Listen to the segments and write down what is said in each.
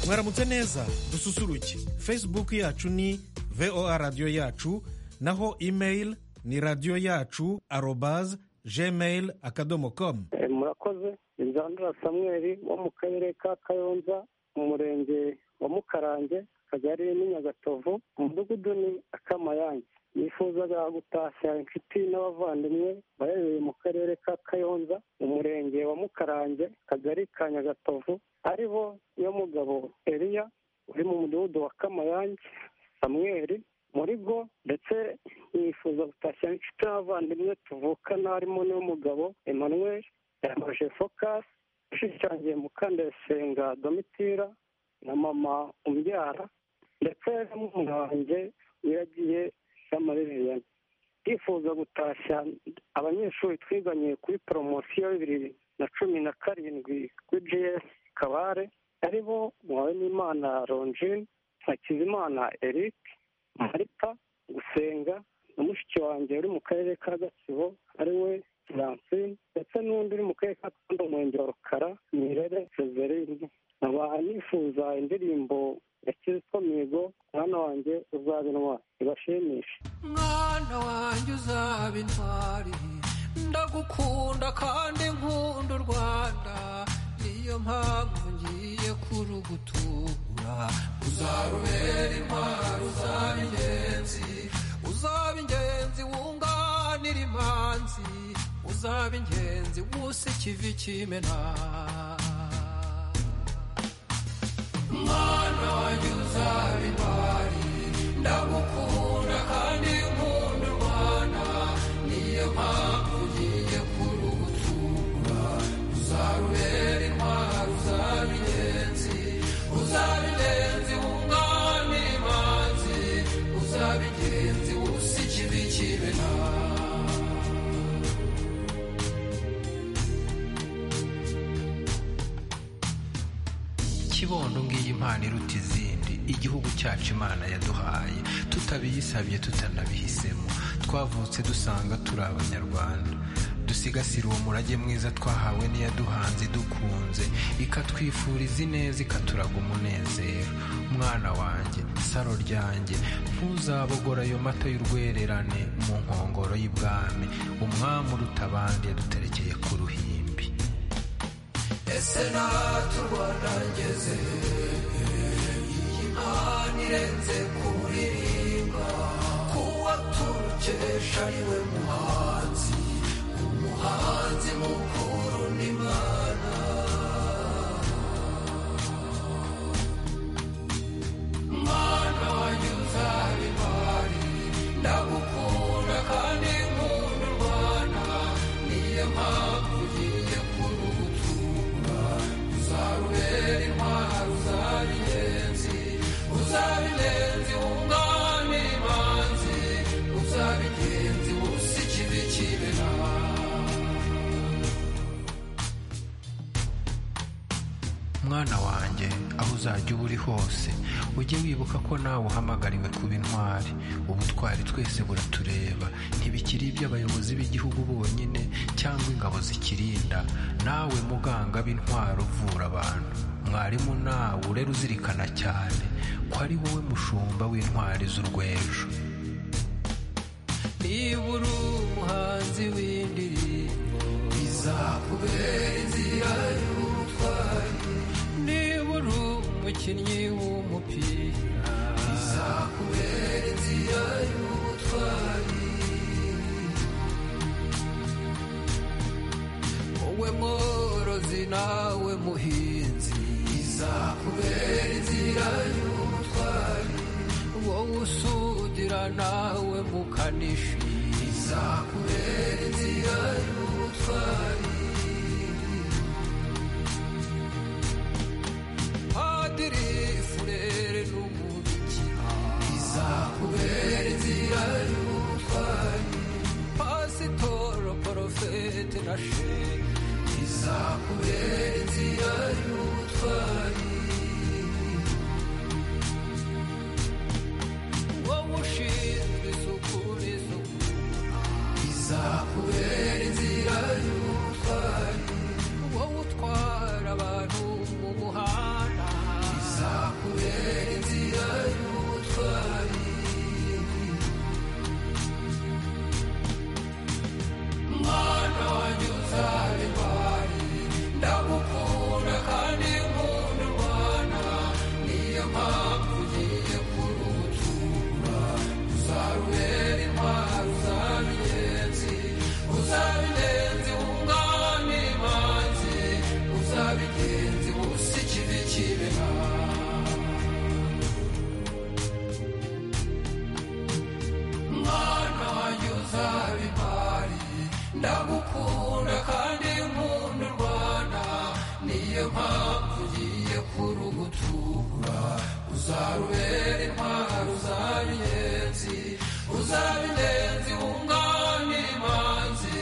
mwaramutse neza dususuruke facebook yacu ni voa radiyo yacu naho email ni radiyo yacu arobaze gmail akadomo komu murakoze inzandura samweri wo mu karere ka kayonza umurenge wa mukarange akagari ni nyagatovu umudugudu ni akamayange nifuzaga gutashya inshuti n'abavandimwe baherereye mu karere ka kayonza umurenge wa mukarange akagari ka nyagatovu ari bo yo mugabo eriya uri mu mudugudu wa kamayange samweri muri go ndetse nifuza gutashya inshuti n'abavandimwe tuvukana harimo n'umugabo emmanuel yamaje fokasi ushushanyije mukandasenga domitira na mama umbyara ndetse n'umuntu wanjye wiragiye y'amarererano ndifuza gutashya abanyeshuri twiganye kuri poromosiyo bibiri na cumi na karindwi kuri jiyesi kabare ari bo muhawenimana ronjini hakizimana eric marita gusenga na mushiki wanjye uri mu karere ka gatsibo ari we francine ndetse n'undi uri mu karere ka kanda umurenge wa rukara nirere sezerine nkaba nifuza indirimbo ya kizito mihigo mwana wanjye uzaba intwari ibashimishe mwana wanjye uzaba intwari ndagukunda kandi nkunda u rwanda niyo mpamvu ngiye kurugutura uzarubera intwari uzaba ingenzi uzaba ingenzi wunganira imanzi uzaba ingenzi wusa ikivi kimena mwana wanjye uzaba intwari ndagukunda kandi nkunda u rwanda niyo mpamvu ugiye kurugutura uzarubera intwari uzaba ingenzi uzaba ingenzi wunganira imanzi uzaba ingenzi wusa ikibi kibena kibondo ngiyi impano iruta izindi igihugu cyacu imana yaduhaye tutabiyisabye tutanabihisemo twavutse dusanga turi abanyarwanda dusigasire uwo murage mwiza twahawe n'iyaduhanze dukunze ikatwifuriza ineza ikaturaga umunezero mwana wanjye saro ryanjye ntuzabogora ayo mata y'urwererane mu nkongoro y'ibwami umwami uruta abandi yaduterekeye ku ruhimbi ese natwe u rwanda ngeze iyi mpano irenze kuririmba kuwa turukesha ari we muhanzi umuhanzi mukuru n'imana mwana wanjye uzaba imari ndagukunda kandi nkunda u rwanda niyo mpamvu ugiye kurugutura uzarubera intwari uzaba ingenzi uzaba ingenzi wunganira imanzi uzaba ingenzi wusa ikibi kibera mwana wanjye aho uzajya uba uri hose ujye wibuka ko nawe uhamagariwe kuba intwari ubutwari twese buratureba ntibikiri iby'abayobozi b'igihugu bonyine cyangwa ingabo zikirinda nawe muganga b'intwari uvura abantu mwarimu nawe urera uzirikana cyane ko ari wowe mushumba w'intwari z'urwejo niba uri umuhanzi w'indirimbo izakubera inzira y'ubutwari niba uri umukinnyi w'umupira izakubera inzira y'ubutwari wowe mworozi nawe muhinzi izakubera inzira y'ubutwari wowe usudira nawe mukanishi izakubera inzira y'ubutwari padiri furere n'umubikira izakubera inzira y'ubutwari pasitoro porofete na shehe izakubera inzira y'ubutwari wowe ushinzwe isuku n'isukura izakubera inzira y'ubutwari uzarubera intwaro uzaba inyenzi uzaba ingenzi wunganira imanzi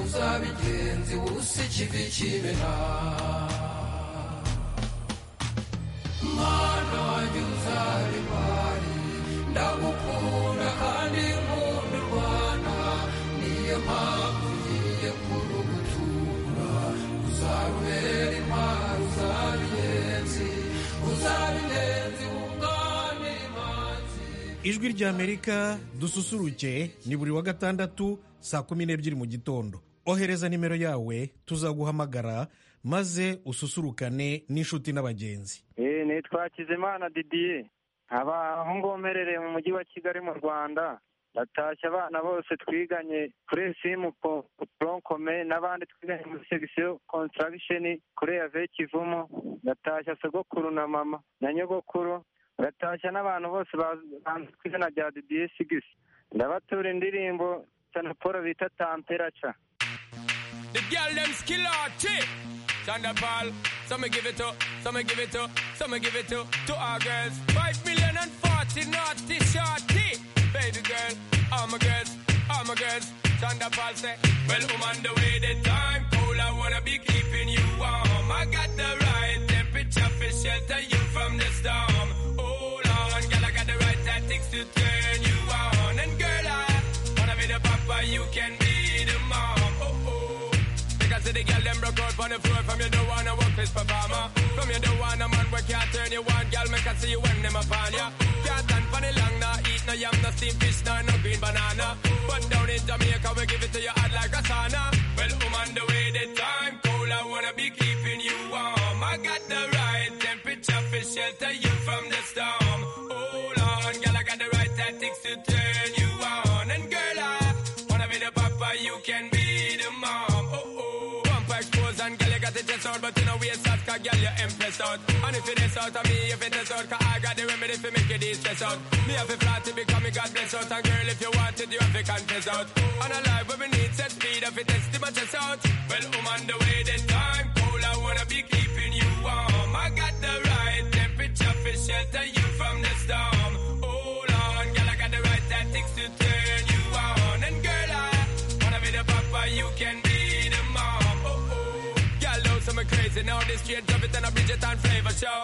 uzaba ingenzi wusa ikivi kibera mana wanjye uzaba intwari ndagukunda kandi nkunda u rwanda niyo mpamvu ngiye kurugutura uzarubera intwaro uzaba ingenzi uzaba ingenzi wunganira imanzi ijwi ry'amerika dususuruke ni buri wa gatandatu saa kumi n'ebyiri mu gitondo ohereza nimero yawe tuzaguhamagara maze ususurukane n'inshuti n'abagenzi eee nitwa Hakizimana didiye nkaba ngongerereye mu mujyi wa kigali mu rwanda ndatashya abana bose twiganye kuri simu poronkome n'abandi twiganye muri segisiyo kontaragisheni kuri ave kivumu ndatashya sogokuru na mama na nyogokuru ndatashya n'abantu bose banze ku izina rya didiye sigisi ndabatura indirimbo cyane paul bita tamperaca The girl them skill arty. Thunderball. Some me give it up, some me give it up, some me give it up to our girls. Five million and forty naughty shorty. Baby girl, all my girls, all my girls. Thunderball say, Well, I'm on the way. The time cold. I wanna be keeping you warm. I got the right temperature for shelter you from the storm. Hold on, girl, I got the right tactics to turn you on. And girl, I wanna be the papa, you can be the mom. Oh oh. Because the girl them broke out on the floor from you don't wanna work this performer. From you don't wanna man where can't turn you on, girl make I see you when them upon ya. Can't stand for the long, nah eat no yam, no steam fish, nah no green banana. But down in Jamaica we give it to you hot like a sauna. Well, I'm on the way, the time cold, I wanna be keeping you warm. I got the right temperature for shelter you from the storm. Hold on, girl, I got the right tactics to turn you on, and girl I wanna be the papa, you can be the mom. Oh oh, pump expose and girl you got it chest out, but you know we out 'cause girl you impressed out. And if it is out of me, if it is out, 'cause I got the remedy for make you distress out. Me have a flat to become me God bless out, and girl if you want it, you have to confess out. And a life where we need set speed, if it is to my chest out. Well, I'm on the way, the time cool, I wanna be keeping you warm. I got the right temperature for shelter you from the storm. Hold on, girl, I got the right tactics to turn you on, and girl I. Wanna be the papa, you can be the mom. Oh, oh. Y'all know some are crazy now. This straight drop it and a Bridget and flavor show.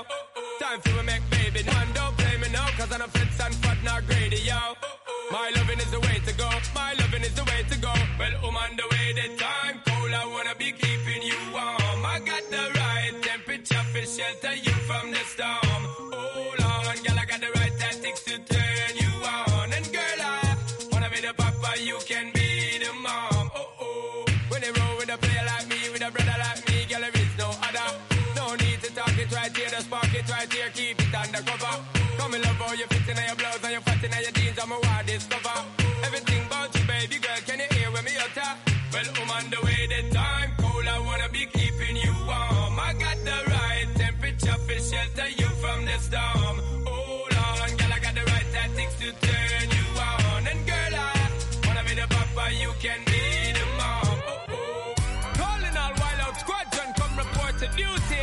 Time for we make baby. Man, don't play me now, cause I'm a fits and fat, not greedy, yo. My loving is the way to go. My loving is the way to go. Well, I'm on the way, the time cold. I wanna be keeping you warm. I got the right temperature for shelter you from the storm. Hold on, girl, I got the right tactics to turn you on. And girl, I wanna be the papa, you can be the mom. Oh oh. When they roll with a player like me, with a brother like me, girl, there is no other. No need to talk it right here, the spark it right here, keep it undercover. Come in love, how you fit in your blouse and your fat in your jeans, I'm a wild discover. Everything about you, baby girl, can you hear when me utter? Well, I'm on the way, the time cold, I wanna be keeping you warm. I got the right temperature for shelter you from the storm. Hold on, girl, I got the right tactics to turn you on. And girl, I wanna be the papa, you can be the mom. Oh, oh. Calling all wild out squadron, come report to duty.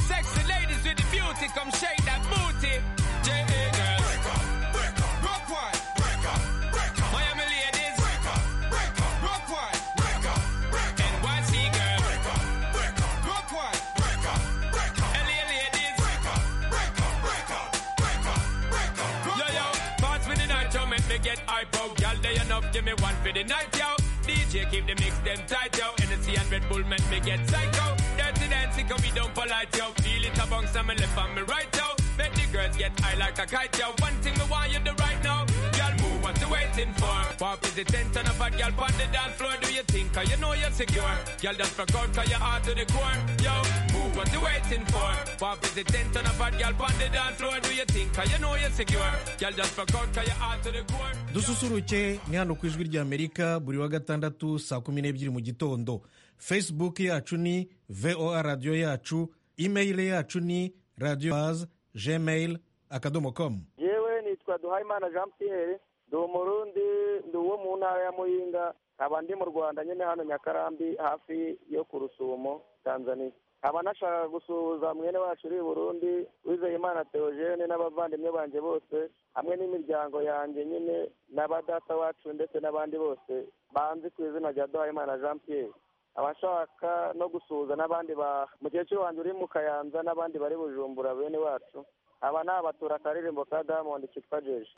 Sexy ladies with the beauty, come shake that booty. J.A. girls. Break up, break up. Rock one. Break up, break up. Miami ladies. Break up, break up. Rock one. Break up, break up. NYC girl. Break up, break up. Rock one. Break up, break up. LA ladies. Break up, break up, break up. Break up, break up. Yo, yo. Parts with the night, yo. Make me get hypo. Y'all day enough, give me one for the night, yo. DJ keep the mix them tight, yo. NSC and Red Bull make me get psycho. Dirty dancing, come we don't polite, yo. Feel it among some and left on me right, yo. Make the girls get high like a kite, yo. One thing me want you do right now. Y'all move, what you waiting for? Pop is the tent on a bad girl on the dance floor. Do you think, cause you know you're secure? Y'all just fuck out, cause you're hard to the core, yo. Move, what you waiting for? Pop is the tent on a bad girl on the dance floor. Do you think, cause you know you're secure? Y'all just fuck out, cause you're hard to the core. dususuruke ni hano ku ijwi ry'amerika buri wa gatandatu saa kumi n'ebyiri mu gitondo facebook yacu ni voa radiyo yacu email yacu ni radiyo bazi gmail akadomo komu yewe nitwa duhayimana jean pierre ndi umurundi ndi uwo mu ntara ya muyinga nkaba ndi mu rwanda nyine hano nyakarambi hafi yo ku rusumo tanzania nkaba nashaka gusuhuza mwene wacu uri i burundi wizeyimana theogene n'abavandimwe banjye bose hamwe n'imiryango yanjye nyine na ba data wacu ndetse n'abandi bose banzi ku izina rya duhayimana jean pierre abashaka no gusuhuza n'abandi ba mukecuru wanjye uri mu kayanza n'abandi bari bujumbura bene wacu aba ni abatura akaririmbo ka diamond kitwa jeje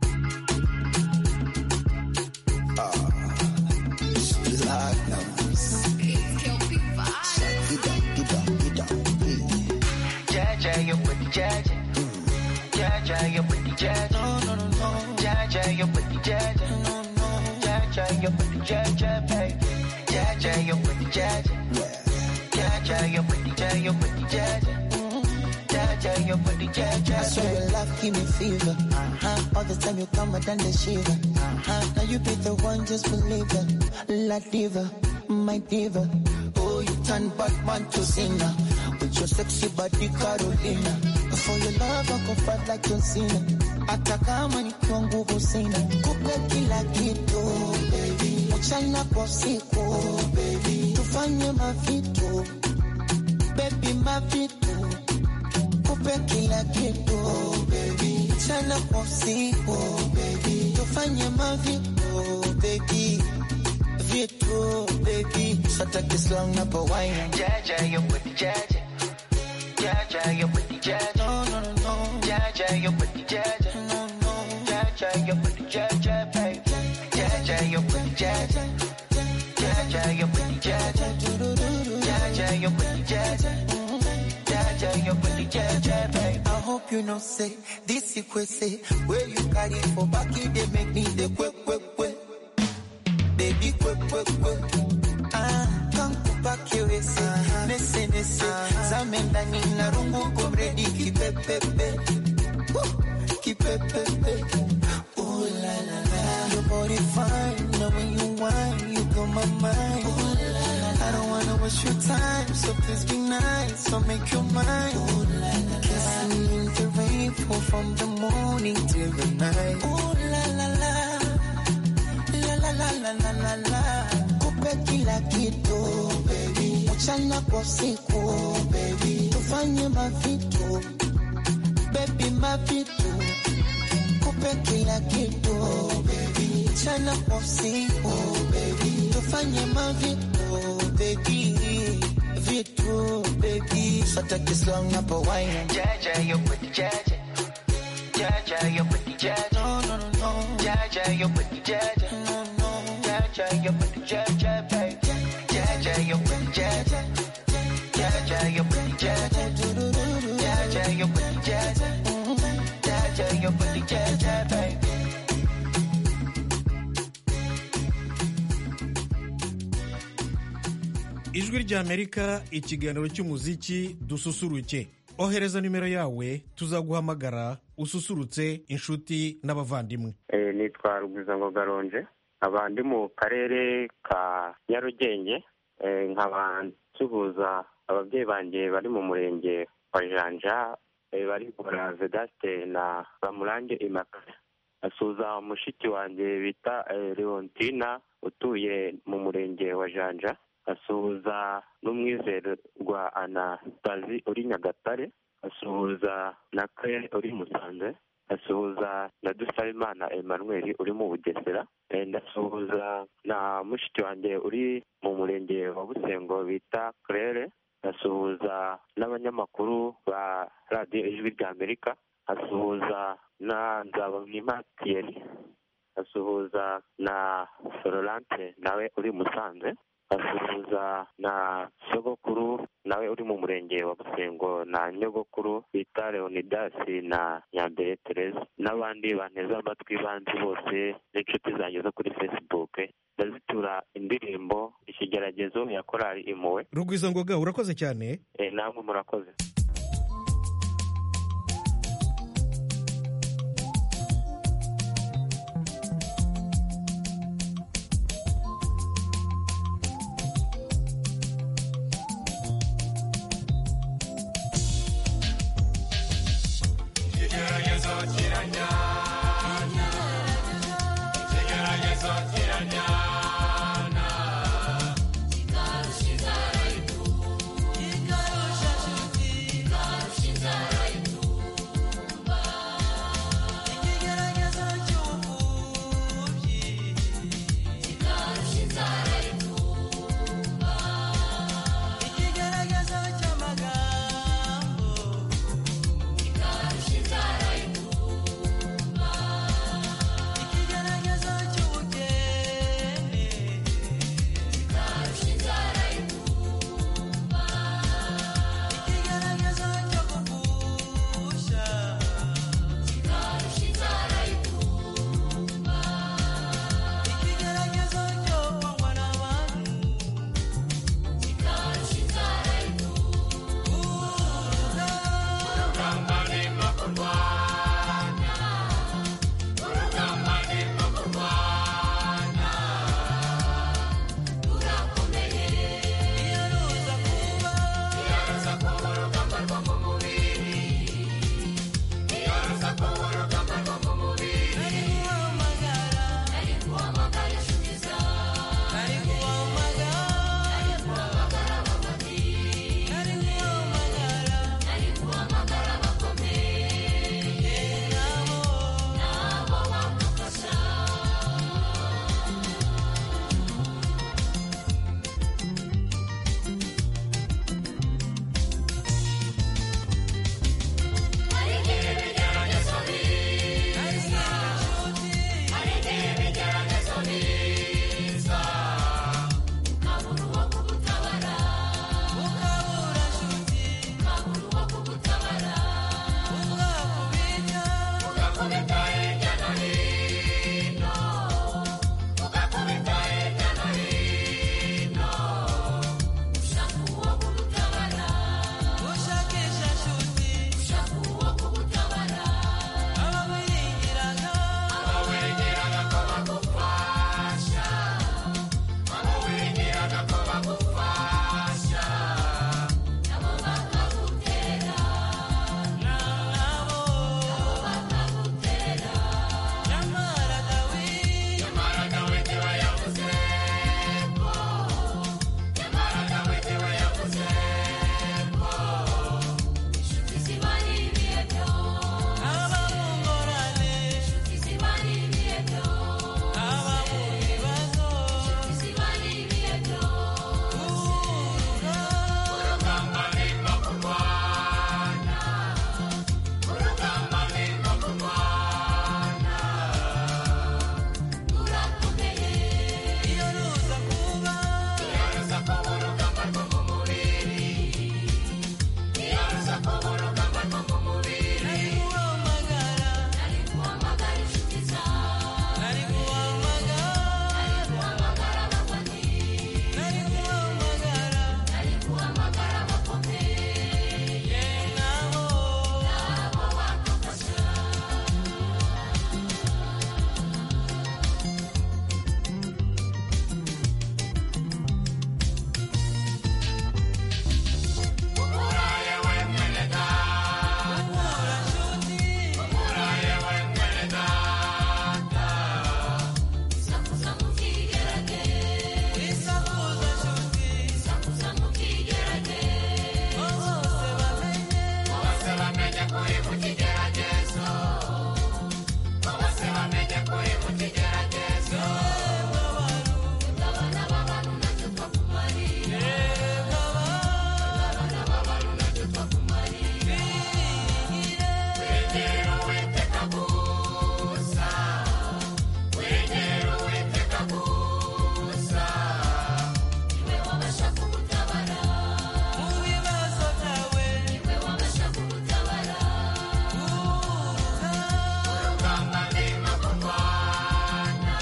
I swear your love give me fever. Uh-huh. All the time you come, I done the shiver. Uh-huh. Now you be the one, just believe it. La diva, my diva. Oh, you turn Batman to Cena. With your sexy body, Carolina. For your love, I go fight like John Cena. Hata kama ni kwangu kusina kupe kila kitu mchana kwa siku tufanye mavitu baby mavitu kupe kila kitu mchana kwa usiku tufanye mavitu baby vitu baby sataki slang na pawaina jaja yo kuti jaja jaja yo kuti jaja no no no jaja yo kuti jaja no no jaja yo kuti jaja baby jaja yo kuti jaja jaja yo kuti jaja jaja yo kuti jaja jaja yo kuti jaja baby I hope you know say this is kwese where you carry for back they make me the quick quick quick baby quick quick quick ah kankupa kiwesi nese nese zame ndani na rungu komredi kipepepe Woo, kipepepe ooh la la la your body fine now when you whine you blow my mind ooh la la la I don't wanna waste your time so please be nice so make your mind ooh la la la kissing in the rainfall from the morning till the night ooh la la la la la la la la la la kupe kila kitu baby mchana kwa usiku baby tufanye mavitu baby mavitu kupe kila kitu baby mchana kwa usiku baby tufanye mavitu baby vitu baby sataki slang hapo wine jaja yo kuti jaja jaja yo kuti jaja no no no no jaja yo kuti jaja no no jaja yo kuti jaja baby jaja yo kuti jaja jaja yo kuti jaja jaja yo kuti jaja jaja yo kuti jaja baby ijwi ry'amerika ikiganiro cy'umuziki dususuruke ohereza nimero yawe tuzaguhamagara ususurutse inshuti n'abavandimwe Eh, nitwa rugwizango garonje nkaba ndi mu karere ka nyarugenge Eh, nkaba nsuhuza ababyeyi banjye bari mu murenge wa janja eh, bari gukora vedaste na bamurange imakara asuhuza mushiki wanjye bita eh, leontina utuye mu murenge wa janja asuhuza n'umwizerwa anastasi uri nyagatare asuhuza na claire uri musanze asuhuza na dusarimana emmanuel uri mu bugesera Eh, ndasuhuza na mushiki wanjye uri mu murenge wa busengo bita claire ndasuhuza n'abanyamakuru ba radiyo ijwi rya amerika asuhuza na nzabamwima thierry asuhuza na florence nawe uri i musanze asuhuza na sogokuru nawe uri mu murenge wa busengo na nyogokuru bita leonidasi na nyambere tereza n'abandi banteze amatwi banzi bose n'inshuti zanjye zo kuri facebook ndazitura indirimbo ikigeragezo ya korali impuwe rugwizangoga urakoze cyane Eh, namwe murakoze Ikigeragezo kiranyana Ikigeragezo kiranyana Kikarusha ugakubita hirya no hino ugakubita hirya no hino ushaka uwo kugutabara ushakisha nshuti ushaka uwo kugutabara abawirengeraga abawirengeraga ko bagufasha abawirengeraga ko bagufasha nabo bakagutera nabo bakagutera nyamara dawidi nyamara dawidi we yavuze ko nyamara dawidi we yavuze ko inshuti zibari ibiyebyo ababungorane inshuti zibari ibiyebyo ababura ibibazo inshuti zibari ibiyebyo urugamba rurimo kurwana urugamba rurimo kurwana rurakomeye iyo ruza kuba iyo ruza kuba urugamba rwo mu mubiri iyo ruza kuba urugamba rwo mu mubiri nari guhamagara nari guhamagara inshuti zawe nari guhamagara nari guhamagara abafani nari guhamagara nari guhamagara abakomeye nabo nabo bakagufasha Ukuraye we mwene data Ukura nshuti Ukuraye we mwene data Isakuza mukigerage Isakuza nshuti Isakuza mukigerage Bose bamenye Bose bamenye kuri mu kigeragezo Bose bamenye kuri mu kigeragezo Ugabana abantu nacyo twakumarira Ugabana abantu nacyo twakumarira Wegera Uwiteka gusa Wegera Uwiteka gusa Niwe wabasha kugutabara mu bibazo byawe Niwe wabasha kugutabara Urugamba rurimo kurwana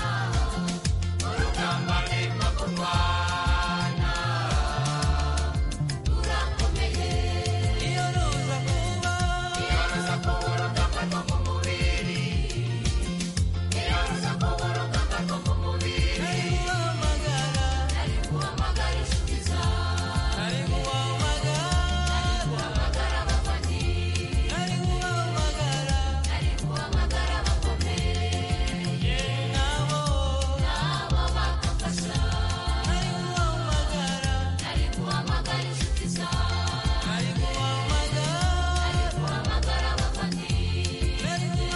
Urugamba rurimo kurwana rurakomeye iyo ruza kuba iyo ruza kuba urugamba rwo mu mubiri iyo ruza kuba urugamba rwo mu mubiri nari guhamagara nari guhamagara inshuti zawe nari guhamagara nari guhamagara abafani nari guhamagara nari guhamagara abakomeye nabo nabo bakagufasha nari guhamagara nari guhamagara inshuti zawe nari guhamagara nari guhamagara abafani nari guhamagara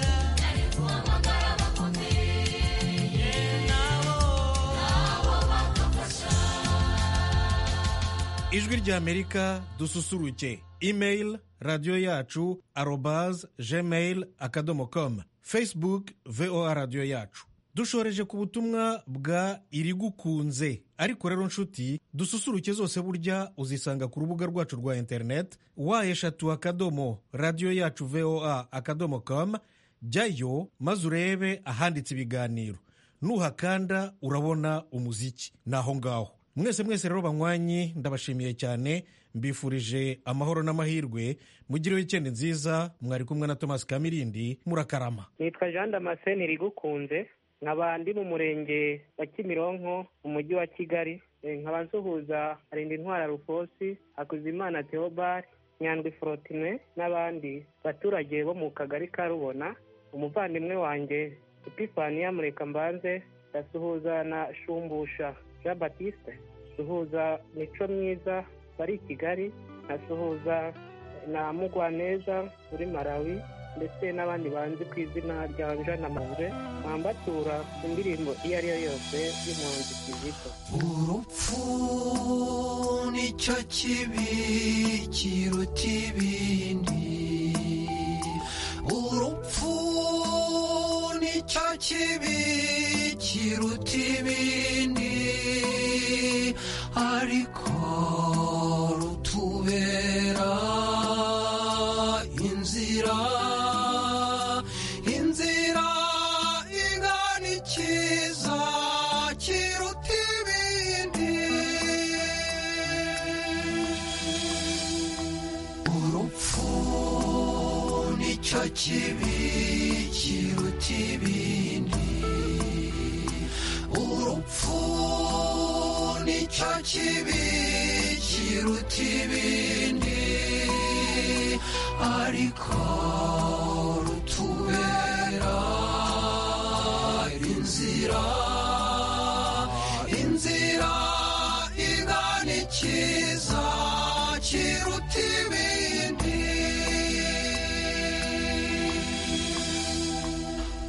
nari guhamagara abakomeye nabo nabo bakagufasha ijwi ry'amerika dususuruke email radiyo yacu arobaz gmail akadomo com facebook voa radiyo yacu dushoreje ku butumwa bwa irigukunze ariko rero nshuti dususuruke zose burya uzisanga ku rubuga rwacu rwa interineti wa eshatu akadomo radiyo yacu voa akadomo com jyayo maze urebe ahanditse ibiganiro nuhakanda urabona umuziki ni aho ngaho mwese mwese rero banywanyi ndabashimiye cyane mbifurije amahoro n'amahirwe mugire wikendi nziza mwari kumwe na tomasi kamirindi murakarama nitwa jean damascene irigukunze nkaba ndi mu murenge wa kimironko mu mujyi wa kigali E, nkaba nsuhuza arinda intwara rufosi hakuzimana theobald nyandwi forotine n'abandi baturage bo mu kagari ka rubona umuvandimwe wanjye epifaniya murekambanze ndasuhuza na shumbusha jean batiste suhuza mico myiza bari i kigali nkasuhuza na mugwaneza muri malawi ndetse n'abandi banzi ku izina rya jean amanje bambatura indirimbo iyo ari yo yose y'impunzi kizito urupfu nicyo kibi kiruta ibindi urupfu nicyo kibi kiruta ibindi ariko rutubera inzira kibi kiruta ibindi urupfu nicyo kibi kiruta ibindi ariko rutubera inzira inzira igana ikiza kiruta ibindi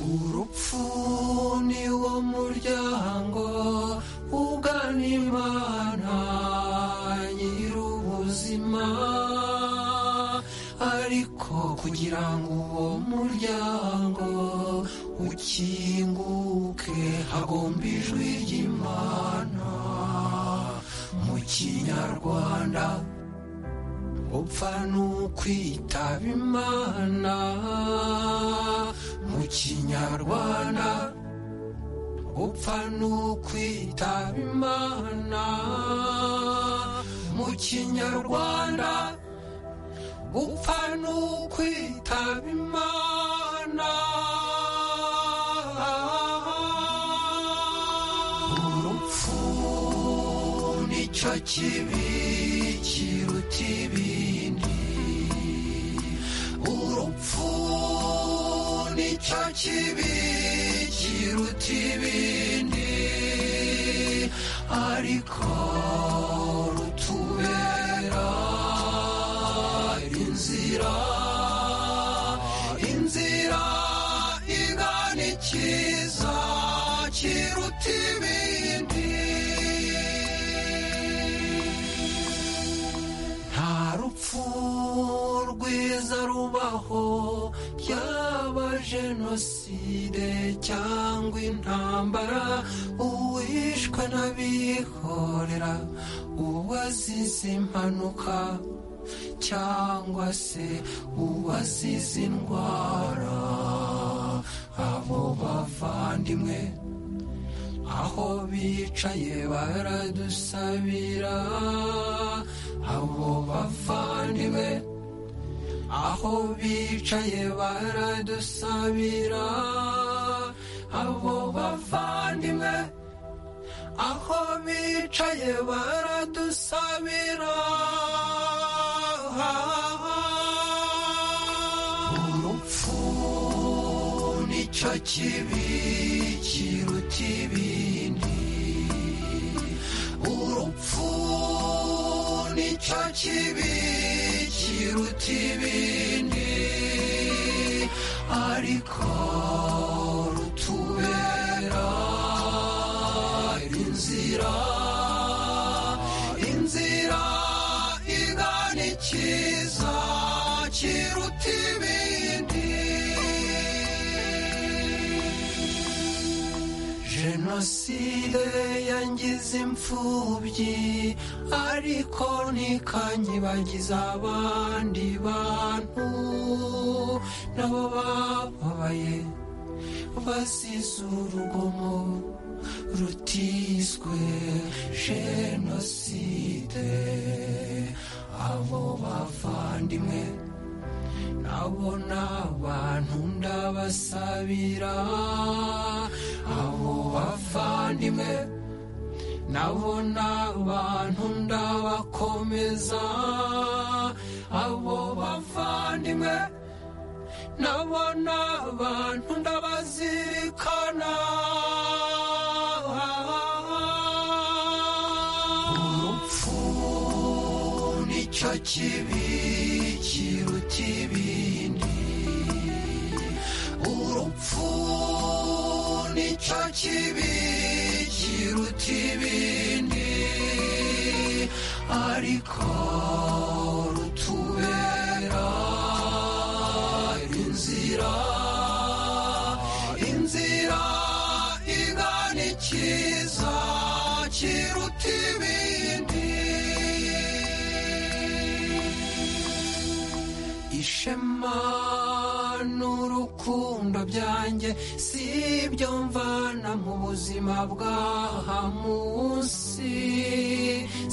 urupfu ni wo muryango ugana imana nyir'ubuzima ariko kugira ngo uwo muryango ukinguke hagomba ijwi ry'imana mu kinyarwanda upfa n'ukwitaba imana mu kinyarwanda upfa n'ukwitaba imana mu kinyarwanda upfa n'ukwitaba imana urupfu nicyo kibi kiruta ibindi urupfu nicyo kibi kiruta ibindi ariko rutubera inzira inzira igana ikiza kiruta ibindi nta rupfu rwiza rubaho yaba jenoside cyangwa intambara uwishwe n'abihorera uwazize impanuka cyangwa se uwazize indwara abo bavandimwe aho bicaye baradusabira abo bavandimwe aho bicaye baradusabira abo bavandimwe aho bicaye baradusabira urupfu nicyo kibi kiruta ibindi urupfu nicyo kibi kiruta ibindi ariko rutubera inzira inzira igana ikiza kiruta ibindi jenoside yangize imfubyi ariko ntikanyibagiza abandi bantu nabo bababaye basize urugomo rutiswe jenoside abo bavandimwe nabo ni abantu ndabasabira abo bavandimwe nabo ni abantu ndabakomeza abo bavandimwe nabo ni abantu ndabazirikana urupfu nicyo kibi kiruta ibindi urupfu nicyo kibi kiruta ibindi ariko rutubera inzira inzira igana ikiza kiruta ibindi ishema n'urukundo byanjye si ibyo mvana mu buzima bw'aha munsi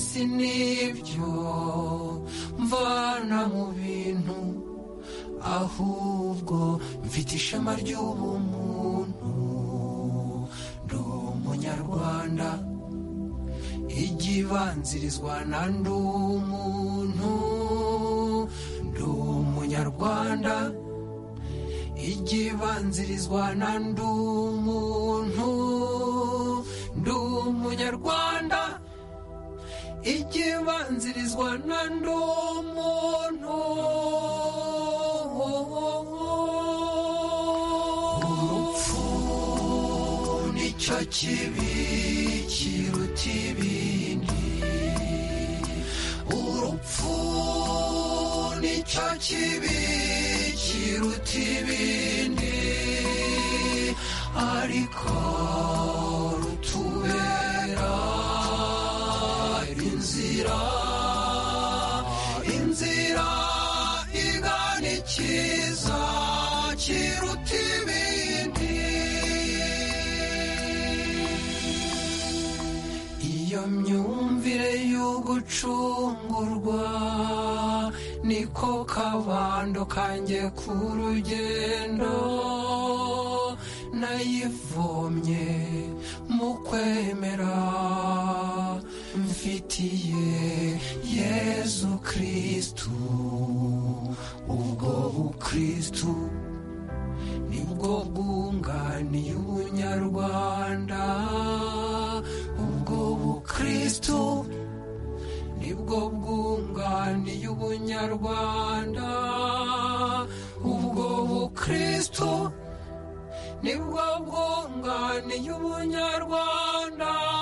si n'ibyo mvana mu bintu ahubwo mfite ishema ry'ubumuntu ndi umunyarwanda igibanzirizwa na ndi umuntu ndi umunyarwanda igibanzirizwa na ndi umuntu ndi umunyarwanda igibanzirizwa na ndi umuntu urupfu nicyo kibi kiruta ibindi urupfu nicyo kibi kiruta ibindi ariko rutubera inzira inzira igana ikiza kiruta ibindi iyo myumvire yo gucungurwa niko kabando kanjye k'urugendo nayivomye mu kwemera mfitiye yezu kristu ubwo bukristu nibwo bwunganiye ubunyarwanda ubwo bukristu nibwo bwunganiye ubunyarwanda ubwo bukristu nibwo bwunganiye ubunyarwanda